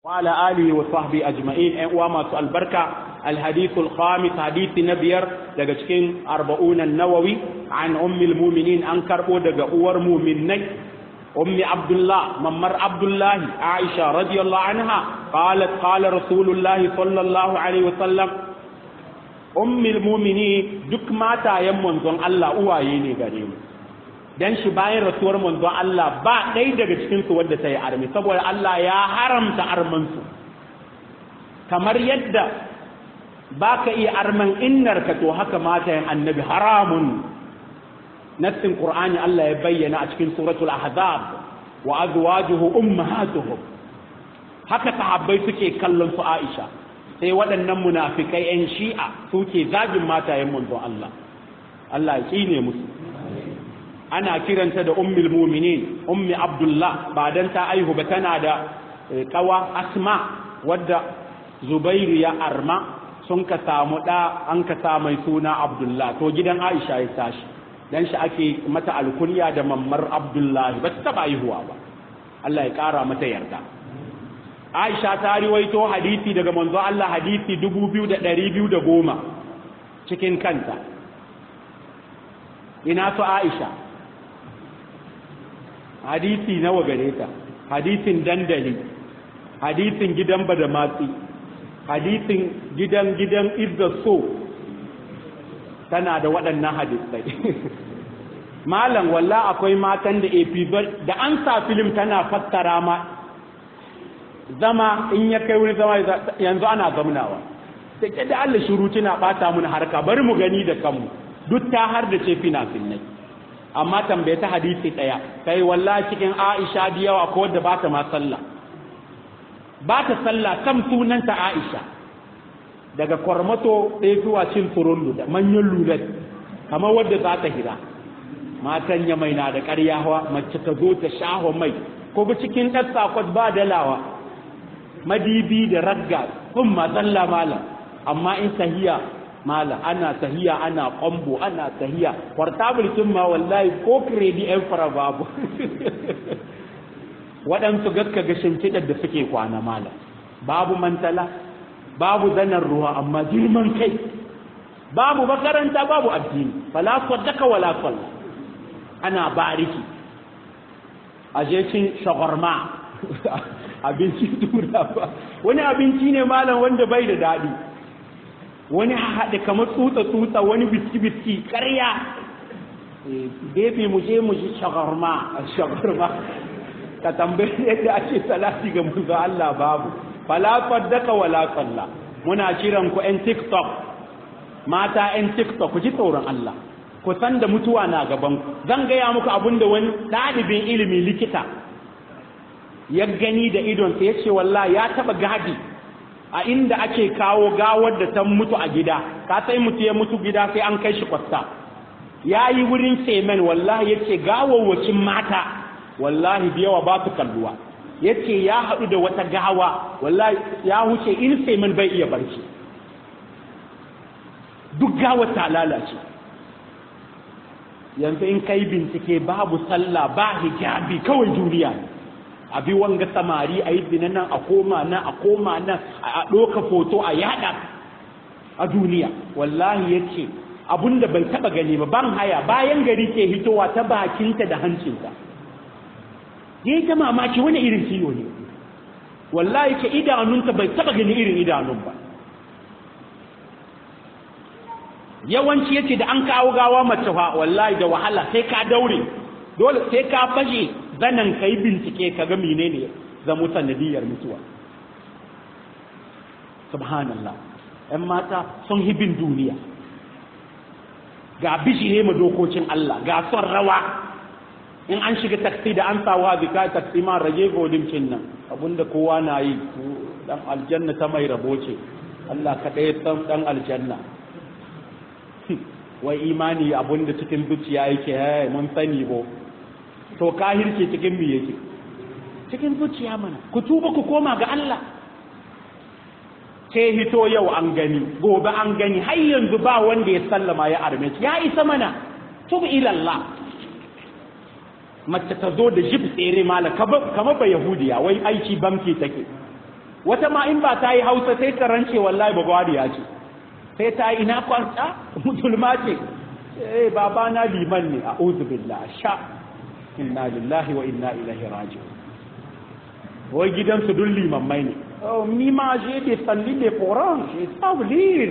وعلى آله وصحبه أجمعين وما البركة الحديث الخامس حديث نبير دقشكين أربعون النووي عن أم المؤمنين أنكر دق أور مؤمنين أم عبد الله ممر عبد الله عائشة رضي الله عنها قالت قال رسول الله صلى الله عليه وسلم أم المؤمنين دك ما تايم منزون الله أوايني قريم dan shi bayan rasuwar manzon Allah ba ɗaya daga cikinsu wadda ta yi armi saboda Allah ya haramta armansu kamar yadda ba ka iya arman innarka to haka matayen annabi haramun nassin qur'ani Allah ya bayyana a cikin suratul ahzab wa azwajuhu ummahatuhum haka sahabbai suke kallon su Aisha sai waɗannan munafikai 'yan shi'a suke zagin matayen manzon Allah Allah ya tsine musu ana kiranta da ummul mu'minin ummi abdullah ba dan ta aihu ba tana da kawa asma wadda zubairu ya arma sun ka samu da an ka sa mai suna abdullah to gidan aisha ya tashi dan shi ake mata alkunya da mammar abdullah ba ta taba aihuwa ba Allah ya kara mata yarda Aisha ta riwaito hadisi daga manzo Allah hadisi 2210 cikin kanta ina to Aisha hadisi nawa gare ta hadisin dandali hadisin gidan badamatsi hadisin gidan gidan idda so tana da waɗannan hadisai malam walla akwai matan da episode da an sa film tana fassara ma zama in ya kai wuri zama yanzu ana zamnawa sai da Allah shiru tana bata mun harka bari mu gani da kanmu duk ta har da ce fina finnai amma tambaye ta hadisi ɗaya kai wallahi cikin Aisha da yawa ko wadda ba ta ma sallah ba ta sallah kam sunanta Aisha daga kwarmato ɗaya zuwa cin turullu da manyan lulat kamar wadda za ta hira matan ya mai na da ƙarya hawa mace ta zo ta shaho mai ko ba cikin ɗan sakot ba dalawa madibi da ragga kun ma sallah malam amma in sahiya mala ana tahiya ana kwambo ana tahiya portable kin ma wallahi ko kredi ɗan fara babu waɗansu gaska ga shimfiɗar da suke kwana mala babu mantala babu zanen ruwa amma girman kai babu makaranta babu addini fala saddaka wala salla ana bariki aje cin shawarma abinci tura ba wani abinci ne malam wanda bai da daɗi wani haɗe kamar tsutsa-tsutsa wani biski-biski ƙarya gefe mu je mu ji shagarma shagarma ka tambayi yadda ake salati ga manzo Allah babu fala faddaka wala salla muna kiran ku ƴan TikTok mata ƴan TikTok ku ji tsoron Allah ku san da mutuwa na gaban ku zan gaya muku abin da wani ɗalibin ilimi likita ya gani da idonsa ya ce wallahi ya taɓa gadi a inda ake kawo gawar da ta mutu a gida ka sai mutu ya mutu gida sai an kai shi kwasta ya yi wurin semen wallahi ya ce gawawwacin mata wallahi da yawa ba su kalluwa ya ce ya haɗu da wata gawa wallahi ya huce in semen bai iya barci duk gawar ta lalace yanzu in kai bincike babu sallah ba hijabi kawai duniya ne a bi wanga samari a yi zina nan a koma nan a koma nan a ɗoka foto a yada a duniya wallahi ya ce abinda bai taba gani ba ban haya bayan gari ke hitowa ta bakinta da hancinta ya yi ta mamaki wani irin ciwo ne wallahi ce idanunta bai taba gani irin idanun ba yawanci yace da an kawo gawa mace fa wallahi da wahala sai ka daure dole sai ka fashe zanen kai bincike ka ga menene zamu sanadiyar mutuwa subhanallah ‘yan mata sun hibin duniya ga bishire ma dokokin Allah ga son rawa in an shiga taksi da an sawa zika taksi ma rage godimcin nan abinda kowa na yi dan aljanna ta mai rabo ce Allah kaɗai san dan aljanna wai imani abinda cikin zuciya yake hey, mun sani bo to kahirce cikin me yake cikin zuciya mana ku tuba ku koma ga Allah sai hito yau an gani gobe an gani har yanzu ba wanda ya sallama ya arme ya isa mana tub ila Allah mace ta zo da jib tsere mala kamar ba yahudiya wai aiki bamki take wata ma in ba ta yi hausa sai ta rance wallahi ba gwadiya ce sai ta yi ina kwanta musulma ce eh baba na liman ne a billah sha inna lillahi wa inna ilaihi raji'un wai gidansu dun limammai ne oh ni ma je de salli de coran je sabu lir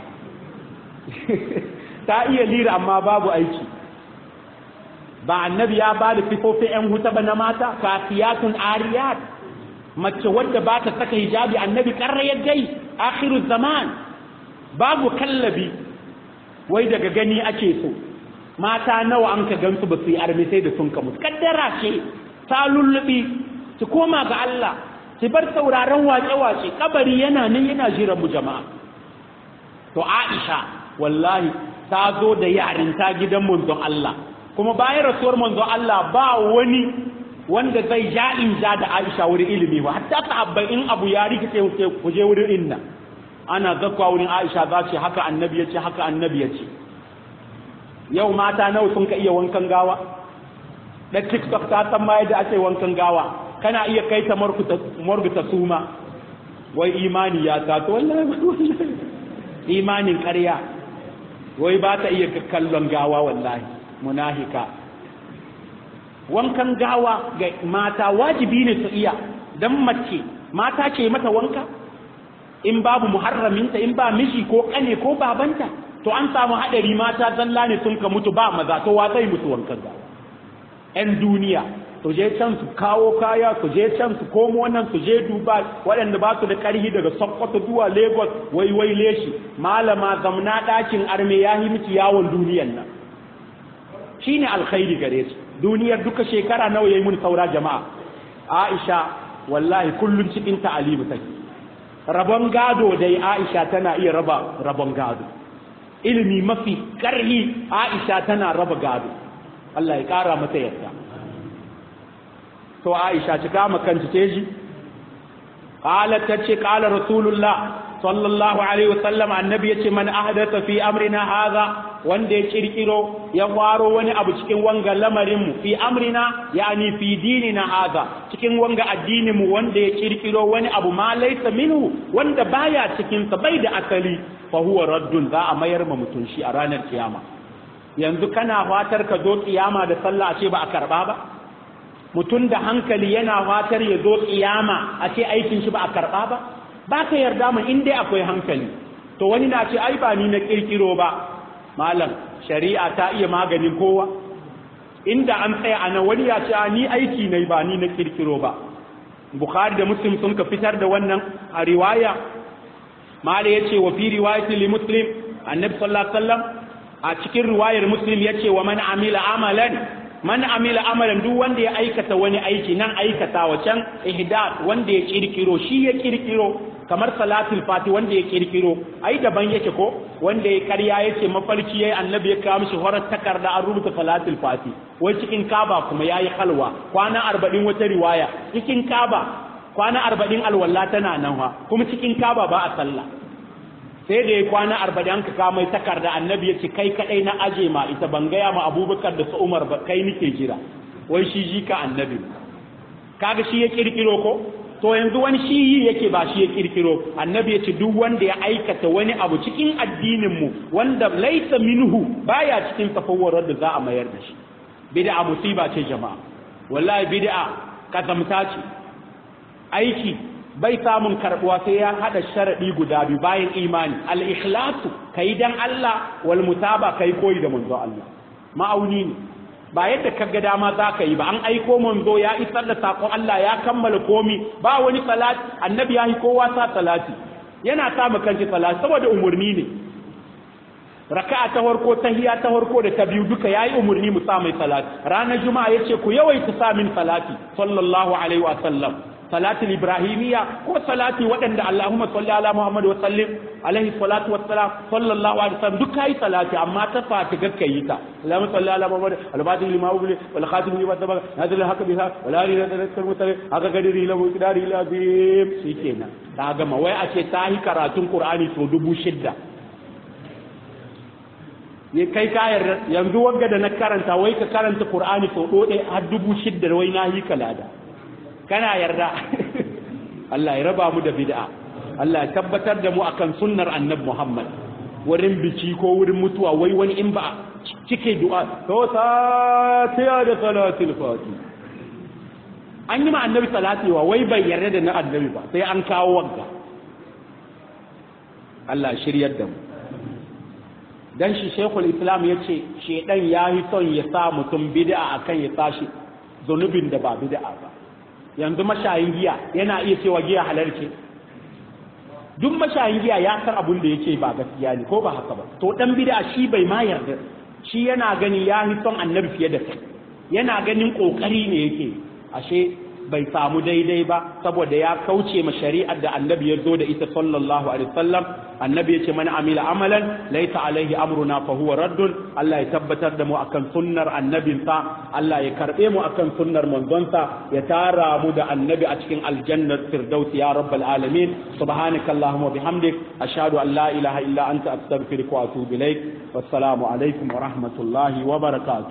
ta iya lira amma babu aiki ba annabi ya ba da sifofin yan huta ba na mata kasiyatun ariyat mace wadda ba ta saka hijabi annabi karrayar dai akhiru zaman babu kallabi wai daga gani ake so mata nawa an ka gansu ba su yi armi sai da sun kamu kaddara ce ta lullubi ki koma ga Allah ki bar sauraron wace-wace kabari yana nan yana jiran mu jama'a to Aisha wallahi ta zo da yarinta gidan manzon Allah kuma bayan rasuwar manzon Allah ba wani wanda zai ja in ja da Aisha wurin ilimi ba hatta sahabbai in abu ya rikice ku je wurin inna ana zakwa wurin Aisha za ce haka annabi ya ce haka annabi ya ce yau mata nawa sun ka iya wankan gawa da TikTok ta san ma yadda ake wankan gawa kana iya kai ta morguta suma wai imani ya tato wallahi imanin ƙarya wai ba ta iya kallon gawa wallahi munahika wankan gawa ga mata wajibi ne su iya dan mace mata ce mata wanka in babu muharraminta in ba miji ko kane ko babanta to an samu hadari mata zalla ne sun ka mutu ba maza to wa zai mutu wankan gawa 'yan duniya su je can su kawo kaya su je can su komo nan su je dubai waɗanda ba su da ƙarhi daga sokoto zuwa lagos wai wai leshi malama zamna ɗakin arme ya yi miki yawon duniyan nan shine alkhairi gare su duniyar duka shekara nawa yayi mun saura jama'a aisha wallahi kullun cikin ta'alimu take rabon gado dai aisha tana iya raba rabon gado ilimi mafi ƙarhi aisha tana raba gado Allah ya ƙara mata yadda to Aisha ci kama kanta ce ji qalat tace qala rasulullah sallallahu alaihi wasallam annabi yace man ahdatha fi amrina hadha wanda ya kirkiro ya faro wani abu cikin wanga lamarin mu fi amrina yani fi dinina hadha cikin wanga addinin mu wanda ya kirkiro wani abu ma laysa minhu wanda baya cikin sa bai da asali fa huwa raddun za a mayar ma mutun shi a ranar kiyama yanzu kana fatar ka zo kiyama da sallah a ce ba a karba ba mutum da hankali yana fatar ya zo kiyama a ce aikin shi ba a karba ba ba ka yarda mu in dai akwai hankali to wani na ce ai ba ni na kirkiro ba malam shari'a ta iya maganin kowa inda an tsaya a nan wani ya ce ni aiki ne ba ni na kirkiro ba bukhari da muslim sun ka fitar da wannan a riwaya mala ya ce wa fi riwayatin li muslim annabi sallallahu alaihi wasallam a cikin riwayar muslim ya ce wa man amila amalan man amila amalan duk wanda ya aikata wani aiki nan aikata wacan ihdath wanda ya kirkiro shi ya kirkiro kamar salatul fati wanda ya kirkiro ai daban yake ko wanda ya karya yace mafarki yayi annabi ya kawo mishi horar takarda an rubuta salatul fati wai cikin kaba kuma yayi halwa kwana 40 wata riwaya cikin kaba kwana 40 alwala tana nan ha kuma cikin kaba ba a sallah sai da ya kwana arba'in an ka mai takarda annabi ya ce kai kadai na aje ma ita ban gaya ma abubakar da su umar ba kai nike jira wai shi ji ka annabi kaga shi ya kirkiro ko to yanzu wani shi yi yake ba shi ya kirkiro annabi ya ce duk wanda ya aikata wani abu cikin addinin mu wanda laisa minhu baya cikin tafawwarar da za a mayar da shi bid'a musiba ce jama'a wallahi bid'a kazamta ce aiki bai samun karbuwa sai ya hada sharadi guda biyu bayan imani al-ikhlasu kai dan Allah wal mutaba kai koyi da manzo Allah ma'auni ne ba yadda kaga dama za ka yi ba an aiko manzo ya isar da sakon Allah ya kammala komi ba wani salati annabi ya yi kowa sa salati yana sa mu kanki salati saboda umurni ne raka'a ta farko tahiyya ta farko da ta biyu duka yayi umurni mu sa mai salati ranar juma'a yace ku yawaita sa min salati sallallahu alaihi wa sallam salatul ibrahimiyya ko salati waɗanda Allahumma salli ala Muhammad wa sallim alaihi salatu wassalam sallallahu alaihi wasallam duk kai salati amma ta fati gakka yi ta Allahumma salli ala Muhammad al-fatih lima ubli wal khatim lima sabaq nazil al-haqq biha wal ali la tadhakkar mutare haka gadiri la muqdari la bim shikenan ta gama wai a ce ta yi karatun Qur'ani so dubu shidda ne kai ka yarda yanzu wagga da na karanta wai ka karanta Qur'ani so dode har dubu shidda wai na yi kalada kana yarda Allah ya raba mu da bid'a Allah ya tabbatar da mu akan sunnar annabi Muhammad wurin biki ko wurin mutuwa wai wani in ba cike du'a to ta da salatul fati an yi ma annabi salati wa wai bai yarda da na annabi ba sai an kawo wagga Allah shiryar da mu dan shi shekul islam ya ce shedan ya yi son ya sa mutum bid'a akan ya tashi zunubin da ba bid'a ba yanzu mashayin giya yana iya cewa giya halarce duk mashayin giya ya san abun da yake ba gaskiya ne ko ba haka ba to dan bid'a shi bai ma yarda shi yana gani ya yi son annabi fiye da kai yana ganin kokari ne yake ashe bai samu daidai ba saboda ya kauce ma shari'ar da annabi ya zo da ita sallallahu alaihi wasallam annabi ya ce mana amila amalan laita alaihi amruna fa huwa raddun Allah ya tabbatar da mu akan sunnar annabinsa Allah ya karbe mu akan sunnar manzonsa ya tara mu da annabi a cikin aljannar firdaus ya rabbal alamin subhanakallahumma bihamdik ashhadu an la ilaha illa anta astaghfiruka wa atubu ilaik wassalamu alaikum wa rahmatullahi wa barakatuh